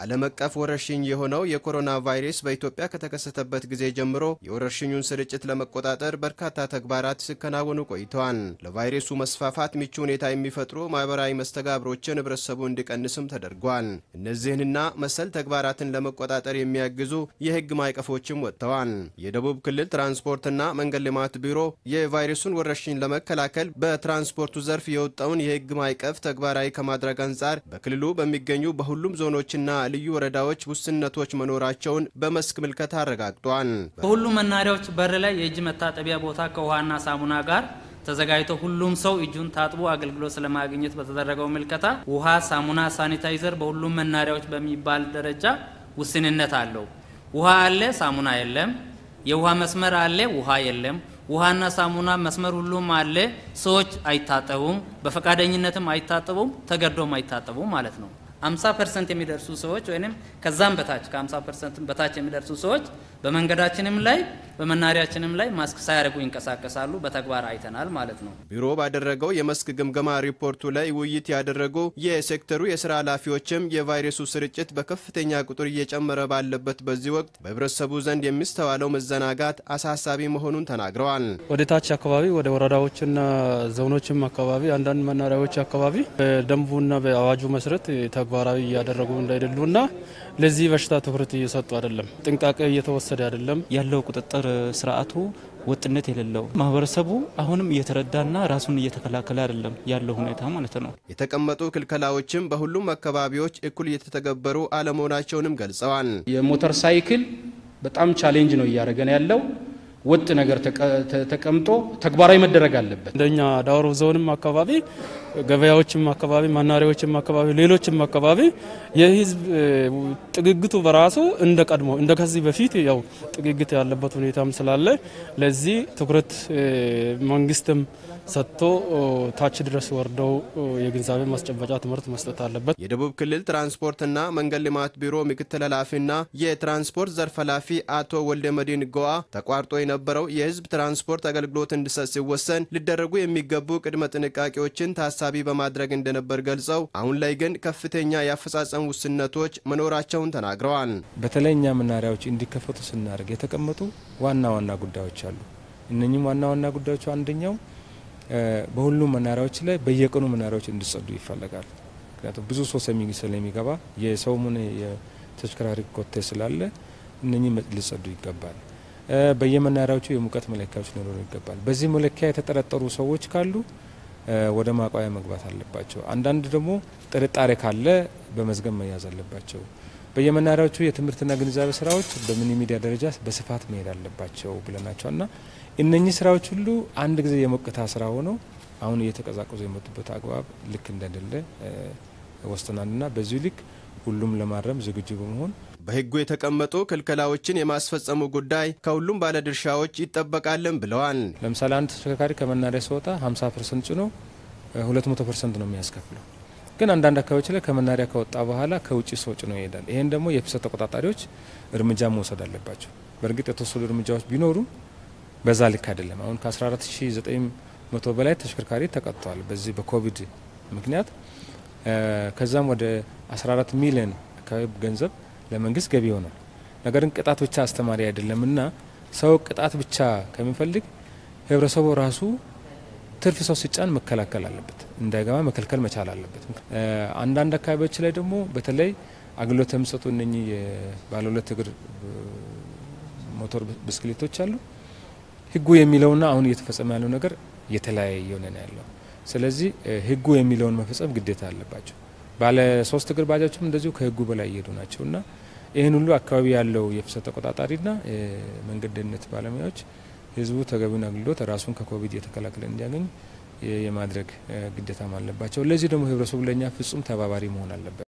ዓለም አቀፍ ወረርሽኝ የሆነው የኮሮና ቫይረስ በኢትዮጵያ ከተከሰተበት ጊዜ ጀምሮ የወረርሽኙን ስርጭት ለመቆጣጠር በርካታ ተግባራት ሲከናወኑ ቆይተዋል። ለቫይረሱ መስፋፋት ምቹ ሁኔታ የሚፈጥሩ ማህበራዊ መስተጋብሮችን ህብረተሰቡ እንዲቀንስም ተደርጓል። እነዚህንና መሰል ተግባራትን ለመቆጣጠር የሚያግዙ የህግ ማዕቀፎችም ወጥተዋል። የደቡብ ክልል ትራንስፖርትና መንገድ ልማት ቢሮ የቫይረሱን ወረርሽኝ ለመከላከል በትራንስፖርቱ ዘርፍ የወጣውን የህግ ማዕቀፍ ተግባራዊ ከማድረግ አንጻር በክልሉ በሚገኙ በሁሉም ዞኖችና ልዩ ወረዳዎች ውስንነቶች መኖራቸውን በመስክ ምልከታ አረጋግጧል። በሁሉም መናሪያዎች በር ላይ የእጅ መታጠቢያ ቦታ ከውሃና ሳሙና ጋር ተዘጋጅቶ ሁሉም ሰው እጁን ታጥቦ አገልግሎት ስለማግኘት በተደረገው ምልከታ ውሃ፣ ሳሙና፣ ሳኒታይዘር በሁሉም መናሪያዎች በሚባል ደረጃ ውስንነት አለው። ውሃ አለ፣ ሳሙና የለም። የውሃ መስመር አለ፣ ውሃ የለም። ውሃና ሳሙና መስመር ሁሉም አለ። ሰዎች አይታጠቡም፣ በፈቃደኝነትም አይታጠቡም፣ ተገዶም አይታጠቡም ማለት ነው። 50 ፐርሰንት የሚደርሱ ሰዎች ወይም ከዛም በታች ከ50 ፐርሰንት በታች የሚደርሱ ሰዎች በመንገዳችንም ላይ በመናሪያችንም ላይ ማስክ ሳያደርጉ ይንቀሳቀሳሉ። በተግባር አይተናል ማለት ነው። ቢሮ ባደረገው የመስክ ግምገማ ሪፖርቱ ላይ ውይይት ያደረጉ የሴክተሩ የስራ ኃላፊዎችም የቫይረሱ ስርጭት በከፍተኛ ቁጥር እየጨመረ ባለበት በዚህ ወቅት በህብረተሰቡ ዘንድ የሚስተዋለው መዘናጋት አሳሳቢ መሆኑን ተናግረዋል። ወደ ታች አካባቢ ወደ ወረዳዎችና ዞኖችም አካባቢ አንዳንድ መናሪያዎች አካባቢ በደንቡና በአዋጁ መሰረት ተግባራዊ እያደረጉ እንዳይደሉና ለዚህ በሽታ ትኩረት እየሰጡ አይደለም፣ ጥንቃቄ እየተወሰደ አይደለም። ያለው ቁጥጥር ስርዓቱ ወጥነት የሌለው ማህበረሰቡ አሁንም እየተረዳና ራሱን እየተከላከለ አይደለም ያለው ሁኔታ ማለት ነው። የተቀመጡ ክልከላዎችም በሁሉም አካባቢዎች እኩል እየተተገበሩ አለመሆናቸውንም ገልጸዋል። የሞተር ሳይክል በጣም ቻሌንጅ ነው እያደረገን ያለው ወጥ ነገር ተቀምጦ ተግባራዊ መደረግ አለበት። እንደኛ ዳውሮ ዞንም አካባቢ ገበያዎችም አካባቢ መናሪያዎችም አካባቢ ሌሎችም አካባቢ የህዝብ ጥግግቱ በራሱ እንደ ቀድሞ እንደ ከዚህ በፊት ያው ጥግግት ያለበት ሁኔታም ስላለ ለዚህ ትኩረት መንግስትም ሰጥቶ ታች ድረስ ወርደው የግንዛቤ ማስጨበጫ ትምህርት መስጠት አለበት። የደቡብ ክልል ትራንስፖርትና መንገድ ልማት ቢሮ ምክትል ኃላፊና የትራንስፖርት ዘርፍ ኃላፊ አቶ ወልደ መዲን ጎአ ተቋርጦ የነበረው የህዝብ ትራንስፖርት አገልግሎት እንዲሰጥ ሲወሰን ሊደረጉ የሚገቡ ቅድመ ጥንቃቄዎችን ታሳቢ በማድረግ እንደነበር ገልጸው አሁን ላይ ግን ከፍተኛ የአፈጻጸም ውስንነቶች መኖራቸውን ተናግረዋል። በተለይ እኛ መናሪያዎች እንዲከፈቱ ስናደርግ የተቀመጡ ዋና ዋና ጉዳዮች አሉ። እነኚህም ዋና ዋና ጉዳዮቹ አንደኛው በሁሉም መናሪያዎች ላይ በየቀኑ መናሪያዎች እንዲጸዱ ይፈለጋል። ምክንያቱም ብዙ ሰው ስለሚገባ የሰውም ሆነ የተሽከርካሪ ኮቴ ስላለ እነኚህ ሊጸዱ ይገባል። በየመናሪያዎቹ የሙቀት መለኪያዎች ሊኖሩ ይገባል። በዚህ መለኪያ የተጠረጠሩ ሰዎች ካሉ ወደ ማቋያ መግባት አለባቸው። አንዳንድ ደግሞ ጥርጣሬ ካለ በመዝገብ መያዝ አለባቸው። በየመናሪያዎቹ የትምህርትና ግንዛቤ ስራዎች በሚኒ ሚዲያ ደረጃ በስፋት መሄድ አለባቸው ብለናቸዋል እና እነኚህ ስራዎች ሁሉ አንድ ጊዜ የሞቅታ ስራ ሆነው አሁን እየተቀዛቀዙ የመጡበት አግባብ ልክ እንደሌለ ወስናልና በዚሁ ልክ ሁሉም ለማረም ዝግጁ በመሆን በሕጉ የተቀመጡ ክልከላዎችን የማስፈጸሙ ጉዳይ ከሁሉም ባለድርሻዎች ይጠበቃልን ብለዋል። ለምሳሌ አንድ ተሽከርካሪ ከመናሪያ ሲወጣ 50 ፐርሰንት ጭኖ 200 ፐርሰንት ነው የሚያስከፍለው። ግን አንዳንድ አካባቢዎች ላይ ከመናሪያ ከወጣ በኋላ ከውጭ ሰው ጭኖ ይሄዳል። ይህን ደግሞ የፍሰት ተቆጣጣሪዎች እርምጃ መውሰድ አለባቸው። በእርግጥ የተወሰዱ እርምጃዎች ቢኖሩ በዛ ልክ አይደለም። አሁን ከ14900 በላይ ተሽከርካሪ ተቀጥተዋል በዚህ በኮቪድ ምክንያት። ከዛም ወደ 14 ሚሊዮን አካባቢ ገንዘብ ለመንግስት ገቢ ይሆናል። ነገር ግን ቅጣት ብቻ አስተማሪ አይደለም እና ሰው ቅጣት ብቻ ከሚፈልግ ህብረተሰቡ ራሱ ትርፍ ሰው ሲጫን መከላከል አለበት፣ እንዳይገባ መከልከል መቻል አለበት። አንዳንድ አካባቢዎች ላይ ደግሞ በተለይ አገልግሎት የሚሰጡ እነኚህ የባለ ሁለት እግር ሞተር ብስክሌቶች አሉ። ህጉ የሚለውና አሁን እየተፈጸመ ያለው ነገር የተለያየ የሆነ ነው ያለው። ስለዚህ ህጉ የሚለውን መፈጸም ግዴታ አለባቸው። ባለ ሶስት እግር ባጃጆችም እንደዚሁ ከህጉ በላይ እየሄዱ ናቸው እና ይህን ሁሉ አካባቢ ያለው የፍሰት ተቆጣጣሪና የመንገድ ደህንነት ባለሙያዎች ህዝቡ ተገቢውን አገልግሎት ራሱን ከኮቪድ እየተከላከለ እንዲያገኝ የማድረግ ግዴታም አለባቸው። ለዚህ ደግሞ ህብረተሰቡ ለእኛ ፍጹም ተባባሪ መሆን አለበት።